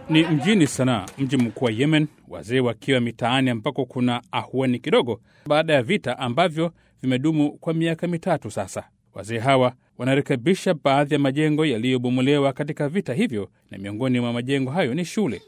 Ni mjini Sanaa, mji mkuu wa Yemen, wazee wakiwa mitaani ambako kuna ahueni kidogo baada ya vita ambavyo vimedumu kwa miaka mitatu sasa. Wazee hawa wanarekebisha baadhi ya majengo yaliyobomolewa katika vita hivyo, na miongoni mwa majengo hayo ni shule.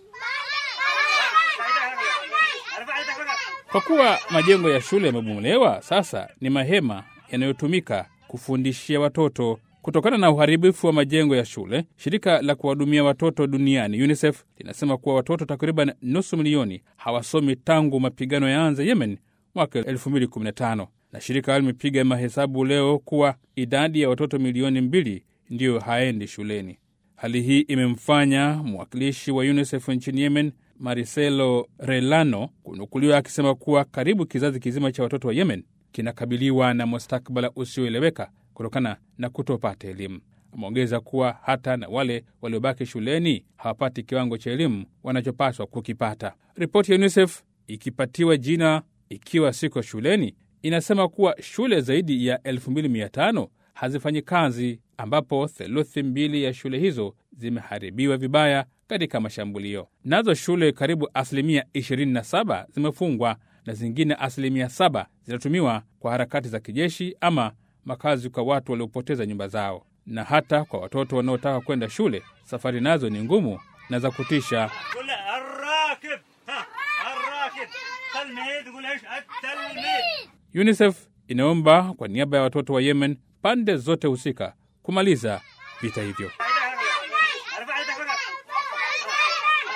Kwa kuwa majengo ya shule yamebomolewa, sasa ni mahema yanayotumika kufundishia watoto. Kutokana na uharibifu wa majengo ya shule, shirika la kuwahudumia watoto duniani UNICEF linasema kuwa watoto takriban nusu milioni hawasomi tangu mapigano yaanze Yemen mwaka 2015 na shirika limepiga mahesabu leo kuwa idadi ya watoto milioni mbili ndiyo haendi shuleni. Hali hii imemfanya mwakilishi wa UNICEF nchini Yemen Maricelo Relano kunukuliwa akisema kuwa karibu kizazi kizima cha watoto wa Yemen kinakabiliwa na mustakabala usioeleweka kutokana na kutopata elimu. Ameongeza kuwa hata na wale waliobaki shuleni hawapati kiwango cha elimu wanachopaswa kukipata. Ripoti ya UNICEF ikipatiwa jina ikiwa siko shuleni inasema kuwa shule zaidi ya 2500 hazifanyi kazi, ambapo theluthi mbili ya shule hizo zimeharibiwa vibaya katika mashambulio. Nazo shule karibu asilimia 27 zimefungwa na zingine asilimia 7 zinatumiwa kwa harakati za kijeshi ama makazi kwa watu waliopoteza nyumba zao. Na hata kwa watoto wanaotaka kwenda shule, safari nazo ni ngumu na za kutisha. UNICEF inaomba kwa niaba ya watoto wa Yemen pande zote husika kumaliza vita hivyo.